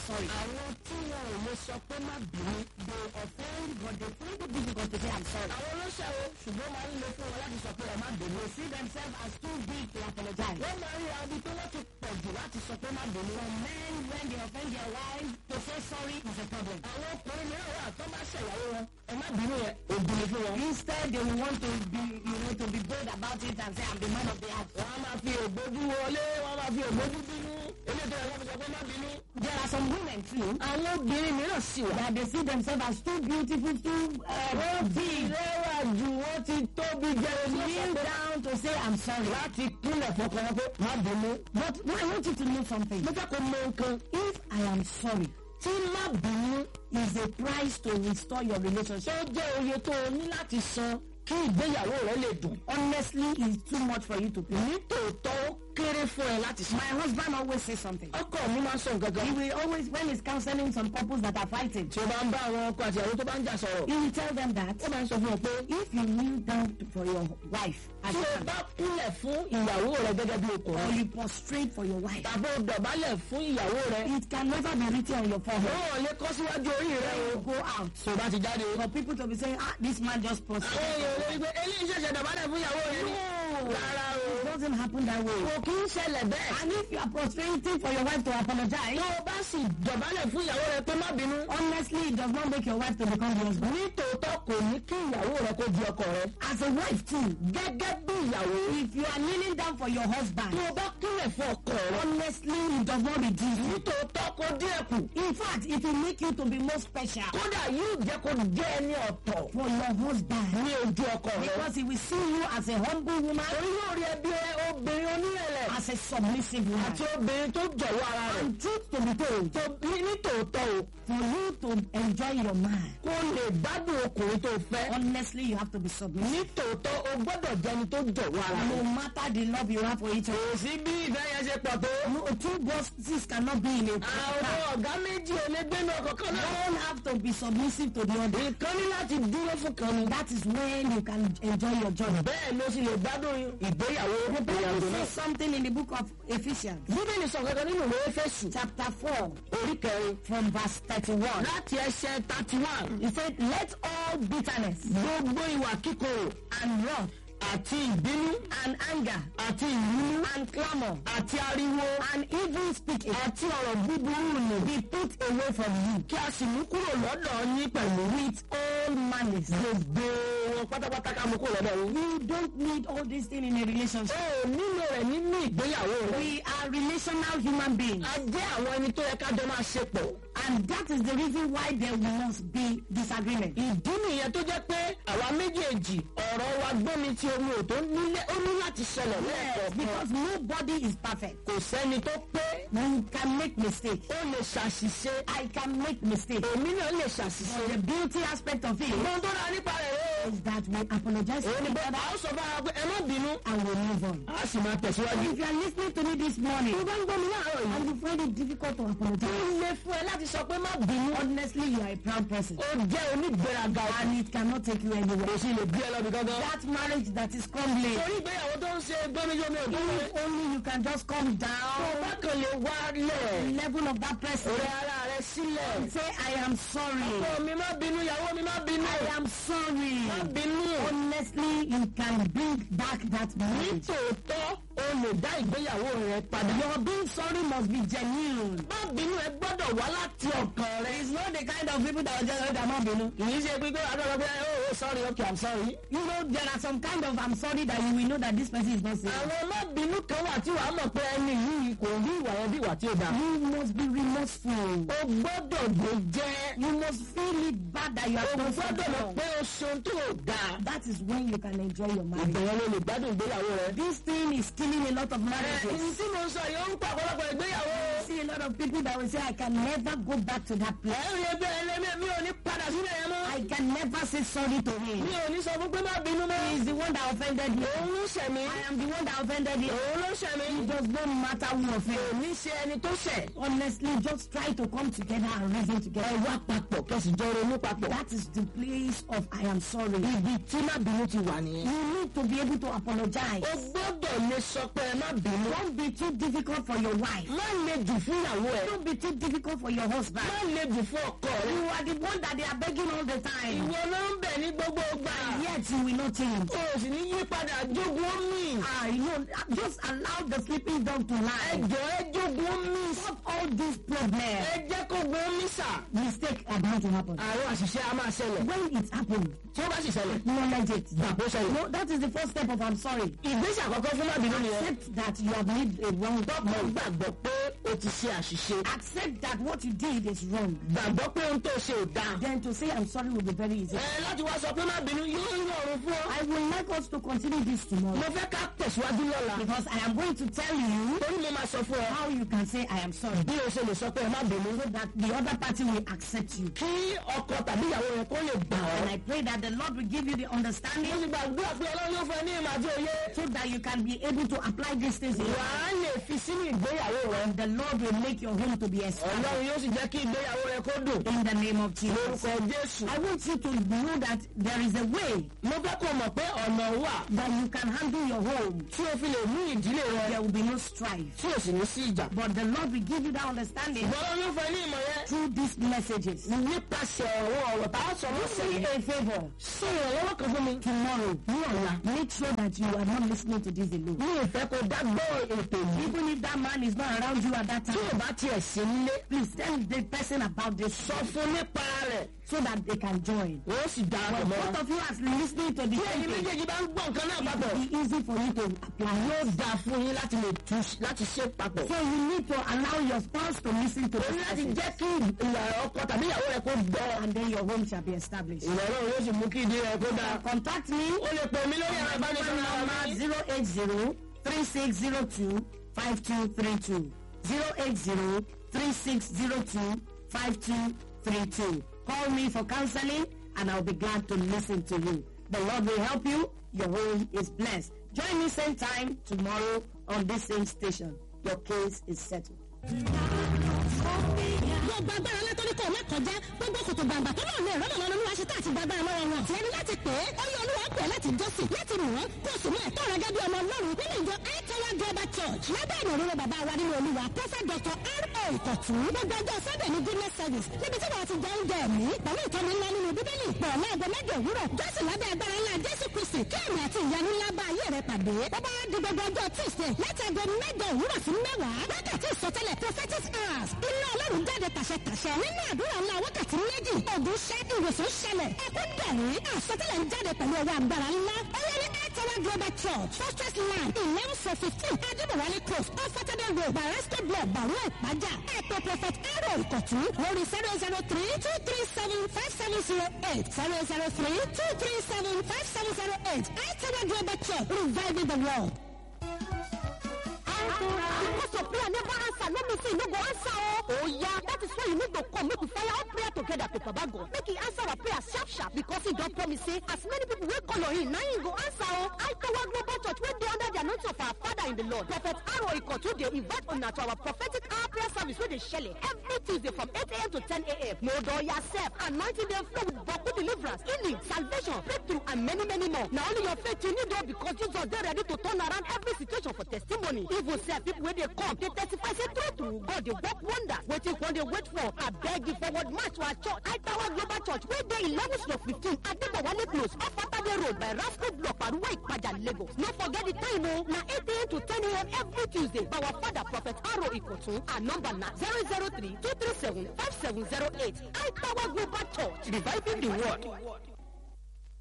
sorry. àwọn tí wọn ò lè sọ pé má bínú. They offend, but they find it difficult to say I'm sorry. àwọn olóṣèlú ṣùgbọ́n máa ń le fún wọn láti sọ pé ẹ má bínú. They see themselves as too big to apologize. wọ́n máa ń rí abi tó wọ́n ti pọ̀ jù láti sọ pé má bínú. For men, when they offend their wives, to say sorry is a problem. àwọn ọkùnrin mìíràn wà tó bá ṣèyàwó wọn ẹ má bínú yẹn ògùn ni fún wọn. Instead, they will want to be, you know, to be bold about it and say I'm the man of the house. wọ́n á máa fi ògbójú wọlé wọ́n á máa fi ògbójú bínú. eléyìí tó yẹ kó fi sọ pé má bínú. There are some women too àwọn obìnrin mìíràn sì wà. that they see themselves as too beautiful, too uh, wọ́n ti rẹwà jù wọ́n ti tóbi jẹrẹ ní kneel ọ̀sán down to say I'm sorry. láti kúnlẹ̀ fọkàn wọn pé má bínú. But I want you to know something. mo fẹ́ kó mọ nǹkan. If I am sorry, tí má bínú is a price to restore your relationship. tó jẹ́ oye tó o ní láti san kí ìgbéyàwó rẹ lè dùn. Honestly, it's too much for you to pay. nítòótọ́ ó kéré fún ẹ láti san. My husband always says something. ọkọ mi máa ń sọ nǹkan He kan. will always, when he's counseling some couples that are fighting, tí o bá ń bá àwọn ọkọ àti ìyàwó tó bá ń jà sọ̀rọ̀. he will tell them that ó máa ń sọ fún ọ pé if you kneel down to- for your wife as tí a o man, bá kúnlẹ̀ fún ìyàwó rẹ gẹ́gẹ́ bí or ọkùnrin you prostrate for your wife, tàbí o dọ̀bálẹ̀ fún ìyàwó rẹ it can never be written on your forehead. wọn ò lè kọ́ síwájú orí rẹ o. You go out. tó o bá ti jáde. For people to be saying, ah, this man just àwọn prostrated. èèyàn lè rí i pé eléyìí ṣẹ̀ṣẹ̀ dọ̀bálẹ̀ fún ìyàwó rẹ ni. rárá o. It doesn't happen that way. kò kí ń ṣẹlẹ̀ bẹ́ẹ̀. And if you are prostrating for your wife to apologize, tó o bá sì dọ̀bálẹ̀ fún ìyàwó rẹ pé má bínú. honestly, it does not make your wife to become the husband. nítòótọ́ kò ní kí ìyàwó rẹ kó di ọkọ rẹ. As a wife too, gẹ́gẹ́ bí ìyàwó. if you are kneeling down for your husband, tó o bá kúnlẹ̀ fún ọkọ rẹ. honestly, it does not reduce you. nítòótọ́ kó díẹ̀ kù. In fact, it will make you to be more special kódà yóò jẹ́ kó jẹ́ ẹni ọ̀tọ̀ for your husband. ní ojú ọkọ rẹ. Because he will see you as a humble woman, torí yóò rí ẹbí ẹ obìnrin onírẹ̀lẹ̀ as a submissive woman. àti obìnrin tó jọ̀wọ́ ara rẹ̀. And truth to be told, tó ní nítòótọ́ o for you to enjoy your man, kó lè gbádùn ọkùnrin tó fẹ́. honestly, you have to be submissive. nítòótọ́ o gbọ́dọ̀ jẹni tó jọ̀wọ́ ara No rẹ̀. matter the love you have for each other. kò sí bí ìfẹ́ yẹn ṣe pọ̀ tó. No, two bosses cannot be in a àwọn car. ọ̀gá méjì ò lè gbénu ọkọ̀ kan náà. One have to be submissive to the other. ìkan ní láti dúró fún kan ni. That is when you can enjoy your journey. bẹ́ẹ̀ ló sì lè gbádùn ìgbéyàwó ìyàwó Bible náà. says something in the book of Ephesians, bíbélì sọ kankan nínú ìwé fẹ̀sùn chapter 4, orí kẹrin from verse 31. láti ẹsẹ̀ thirty one. He said, Let all bitterness gbogbo ìwà kíkorò and wrath àti ìbínú and anger àti ìrúnú and clamor àti ariwo and evil speaking àti ọ̀rọ̀ búburú nù be put away from you kí a sì mú kúrò lọ́dọ̀ yín pẹ̀lú with all malice. gbogbo wọn pátápátá ká mú kúrò lọ́dọ̀ yín. You don't need all these things in a relationship. ó nílò rẹ̀ nínú ìgbéyàwó rẹ̀. We are relational human beings. a jẹ́ àwọn ẹni tó yẹ ká jọ máa ṣe pọ̀. And that is the reason why there must be disagreement. ìdí nìyẹn tó jẹ́ pé àwa méjèèjì ọ̀rọ̀ wa gbọ́mi tí omi ò tó nílé ó ní láti ṣẹlẹ̀ Yes, lẹ́ẹ̀kọ̀ọ̀kan. because nobody is perfect. kò sẹ́ni tó pé You can make mistakes. ó lè ṣàṣìṣe I can make mistakes. èmi náà lè ṣàṣìṣe. But the beauty aspect of it ohun tó dáa nípa rẹ̀ rẹ̀ is that we apologize o. to èyí ni each pé other a ó sọ fún ara pé ẹ má bínú. and we move on. a sì máa tẹ̀síwájú. If you are listening to me this morning tó bá ń gbọ́ mi láàárọ̀ yìí. and you find it difficult to ó apologize, lè fún ẹ láti sọ pé má bínú. honestly, you are a proud person ó jẹ́ onígbéraga ọkàn. and it cannot take you kò anywhere. sí lè bí ẹ lọ́bi gángan. That marriage that is crumbling, torí ìgbéyàwó tó ń ṣe gbọ́mígbọ́mí ò dúró. if only you can just come tó down bá kàn lè wá lẹ̀. the level of that person rẹ ara rẹ sílẹ̀. and say, I am sorry. ọkọ mi má bínú ìyàwó mi má bínú. I am sorry. má bínú. Honestly, you can bring back that marriage. nítòótọ́ o lè dá ìgbéyàwó rẹ padà. Your being sorry must be genuine. má bínú ẹ gbọ́dọ̀ wá láti ọkàn rẹ. It's not the kind of people that are just oh, I'm not kì í ṣe pé pé adọ́dọ́ pé oh oh, sorry okay i'm sorry. You know, there are some kind of I'm sorry that you will know that this person is not serious. àwọn má bínú kan wà tí wàá mọ̀ pé ẹni yìí kò rí ìwà yẹn bí ìwà tí ó dáa. You must be remorseful. o gbọ́dọ̀ gbé jẹ́. You must feel it bad that you o have done gbọ́dọ̀ mọ̀ something pé o ṣeun tó o dáa. wrong. That is when you can enjoy your marriage. ìbẹ̀rẹ̀ ló lè gbádùn ìgbéyàwó rẹ. This thing is killing a lot of ẹ marriages. ní tí mo ń sọ yìí ó ń pa ọ̀pọ̀lọpọ̀ ìgbéyàwó. I see a lot of people that will say, I can never go back to that ẹ place. ń rí ẹgbẹ́ ẹlẹ́mí mi ò ní padà sílẹ̀ yẹn mọ́. I can never say sorry to mi him. ò ní sọ fún pé má bínú mọ́. He is the one that offended me. òun ló ṣẹ̀ mí. I am the one that offended him. òun ló ṣẹ̀ mí. It does not matter who kò offended. ní ṣe ẹni tó ṣẹ̀. Honestly, just try to come together and reason ẹ together. wá papọ̀ kẹsì jọ ronú papọ̀. That is the place of I am sorry. ibi tí má bínú ti wà nìyẹn. You need to be able to apologize. o gbọ́dọ̀ lè sọ pé ẹ má bínú. Don't be too difficult for your wife. má le jù fún ìyàwó ẹ̀. Don't be too difficult for your husband. má le jù fún ọkọ rẹ. You are the one that they are begging all the time. ìwọ ló ń bẹ̀ ní gbogbo ìgbà. Yet you will not change. o sì ní yí padà jogun omi. Ah, you know, just allow the sleeping dog to lie. ẹjọ́ ẹ jogun omi. Stop all these problems. ẹ jẹ́ kó gun omi sà. Mistake are bound to happen. àwọn àṣìṣe a máa ṣẹlẹ̀. When it happens, tí ó bá sì ṣẹlẹ̀. acknowledge it. gbàgbó ṣẹlẹ̀. No, that is the first step of I'm sorry. ìgbésẹ̀ àkọ́kọ́ fún mábìlú nìyẹn. Accept that you have made a wrong mo step. gbàgbọ́ pé o ti ṣe àṣìṣe. Accept that what you did is wrong. gbàgbọ́ pé ohun tó ṣe ò dáa. Then to say I'm sorry will be very easy. ẹ láti wá sọ pé mábìlú yóò rọrùn fún ọ. I would like us to continue this tomorrow mo fẹ́ ká tẹ̀síwájú lọ́la. because I am going to tell you torí mo máa sọ fún ọ. how you can say I am sorry bí o ṣe lè sọ pé ẹ má bínú. so that the other party will accept you. kí ọkọ tàbí ìyàwó rẹ kó lè gbà And ọ́. I pray that the Lord will give you the mo understanding sì gbàdúrà pé ọlọ́run yóò fún ẹ ní ìmọ̀ àti òye. so that you can be able to apply these things in your wà life. á lè fi sínú ìgbéyàwó rẹ. And the Lord will make your home to be established ọlọ́run yóò sì jẹ́ kí ìgbéyàwó rẹ kó dùn. in the name of Jesus. lórúkọ jésù. I want you to know that there is a way mo fẹ́ kó mọ̀ pé ọ̀nà wà that you can handle your home. tí o fi lè mú ìdílé rẹ There will be no strife. tí o sì ní sí ìjà. But the Lord will give you that understanding ọlọ́run yóò fún ẹ ní ìmọ̀ yẹn. through these messages. nípasẹ̀ ọ̀rọ̀ ọ̀rọ̀ tá a sọ lọ́sẹ̀ Do me yìí. a favor. ṣé ìrànlọ́wọ́ kan fún mi. tomorrow ní ọ̀la make sure that you are not listening to this alone. mi ò fẹ́ kó dá gbọ́ ètò yìí. even if that man is not around you at that tí o time bá tiẹ̀ sí nílé. please tell the person about this sọ fún nípa rẹ̀. so that they can join. wọ́n sì dá but ọ̀rọ̀ mọ́. both of you as listening to the tí ẹ̀yin same thing méjèèjì bá ń gbọ́ nǹkan náà it papọ̀. will be easy for you to apply. yóò dáa fún yín láti lè tú láti ṣe papọ̀. so you need to allow your spouse to listen to o ní this láti message jẹ́ kí ìyá ọkọ tàbí ìyàwó rẹ kó gbọ́. and then your home shall be established. ìrọ̀lọ́run yóò sì mú kí ìdí rẹ kó dáa. contact me o lè pè mí lórí ẹ̀rọ phone ìbánisọ̀rọ̀ number mi. zero eight zero three six zero two five two three two zero eight zero three six zero two five two three two. Call me for counseling and I'll be glad to listen to you. The Lord will help you. Your home is blessed. Join me same time tomorrow on this same station. Your case is settled. gbogbo agbára látọ́rí kò mẹ́kànjá gbogbo kòtò gbàǹgbà tó náà lè rọ́nà lọ́nà olúwa ṣe tá àti gbàgbára lọ́wọ́ wọn. tiẹ̀ ní láti pè é ó yẹ olúwa pè é láti jọ́sìn láti rìn wọ́n kó o sì mú ẹ̀tọ́ rẹ gẹ́gẹ́ bí ọmọ ọlọ́run nínú ìjọ aitawa global church lábẹ́ ìrọ̀rùn bàbá wa nínú olúwa prophet dr r.o. ìkọ̀tún gbogbo ọjọ́ sunday ní goodness service níbi tí wọ́n ti jẹ oúnjẹ ẹ̀mí pẹ̀lú ìtọ́ni ńlá nínú bíbélì pọ̀ láago mẹ́jọ òwúrọ̀ jọ́sìn lábẹ́ agbára ńlá jésù kristi kí èmi àti ìyanu ńlá bá ayé rẹ pàdé bàbá wa di gbogbo ọjọ́ tuesday láti aago mẹ́jọ òwúrọ̀ sí mẹ́wàá wákàtí ìsọtẹ́lẹ̀ prophetic hours iná ọlọ́run jáde tàṣẹ-tàṣẹ nínú àdúrà ńlá wákàtí méjì ògùn ṣẹ́ ìwòsàn ṣẹlẹ̀ ẹkún dẹ̀rín àsọtẹ́lẹ̀ ń jáde pẹ̀lú ọwọ́ agbára ńlá ọyẹ́ ní airtower global church fortress line eleven four fifteen adébọ̀wálé close ọ̀fọ̀tẹ́dẹ̀ road barasco block bàrú ìpájà ẹ̀pọ̀ prophet arrow ìkọ̀tún lórí zero zero three two three seven five seven zero eight zero zero three two three seven five seven zero eight airtower global church reviving the world. Because of prayer never answer, no me say you no go answer oh. Oh yeah, that is why you need to come make we fire all prayer together to Baba God. Make he answer our prayer sharp sharp because he don promise say as many people wey call on him na him go answer oh. I Tower Global Church wey dey under the anointing of our father in the Lord. Prophet Aro Ikotu dey invite una to our prophetic hour prayer service wey dey shele every Tuesday from 8 a.m. to 10 a.m. No door yourself, anointing dey flow with Baku deliverance, healing, salvation, breakthrough and many many more. Na only your faith you need oh because Jesus dey ready to turn around every situation for testimony. Even sef people wey dey come dey testify say true true God dey work wonders. Wetin one dey wait for? Abeg the forward march to our church, Aitawa Global Church wey dey eleven stroke fifteen Adebowale close off Atade road by Rasco block Paruwa Ipaja Lagos. No forget the time o, na eight a.m. to ten a.m. every Tuesday by our father Prophet Aro Ikotun. Our number na zero zero three two three seven five seven zero eight. Aitawa Global Church reviving the world.